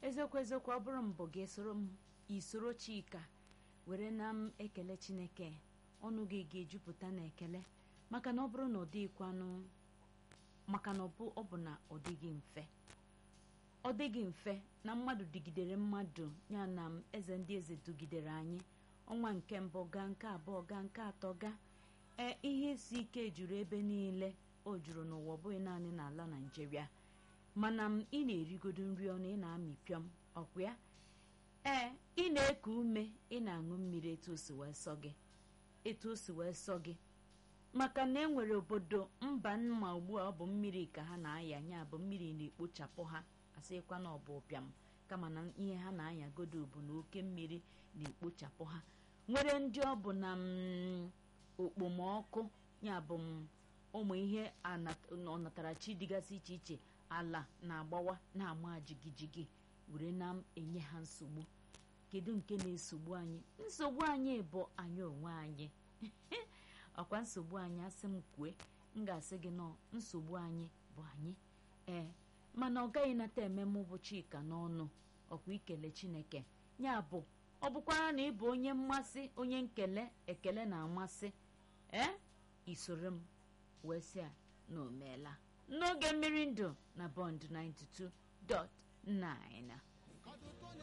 eziokwu eziokwu ọ bụrụ mbụ gị soro m isoro chika were na m ekele chineke ọnụ gị ga-ejupụta na ekele maka na ọ bụrụ na ọ dịghịkwanụ maka na ọ bụ na ọ dịghị mfe ọ dịghị mfe na mmadụ dịgidere mmadụ ya na m eze ndị eze dugidere anyị ọnwa nke mbụ gaa nke abụọ gaa nke atọ gaa ee ihe isi ike juru ebe niile o juru n'ụwa ọ bụghị naanị n'ala naijiria mana m ị na-erigodo nri ọnụ ị na-amị pịọm ọkwa ya ee ị na-eku ume ị na-aṅụ mmiri etu o si wee sọ gị etu o si wee sọ gị maka na enwere obodo mba mma ugbu a ọ bụ mmiri ka ha na-aya nya bụ mmiri na-ekpochapụ ha asịkwa na ọ bụ ụbịam kama na ihe ha na-ayagodo bụ na oke mmiri na-ekpochapụ ha nwere ndị ọ bụ na okpomọkụ ya bụ ụmụ ihe ọnatarachi dịgasị iche iche ala na-agbawa na-ama jigijigi were na-enye ha nsogbu kedu nke na-esogbu anyị nsogbu anyị bụ anyị onwe anyị ọkwa nsogbu anyị asị m kwue m ga-asị gị nọ nsogbu anyị bụ anyị ee mana ọ gaghị nata ememe ụbọchị ka n'ọnụ ọkwa ikele chineke ya bụ ọ bụkwara na ịbụ onye mmasị onye nkele ekele na-amasị ee isoro m wee sị a na omeela n'oge mmiri ndụ na bọnd 92.9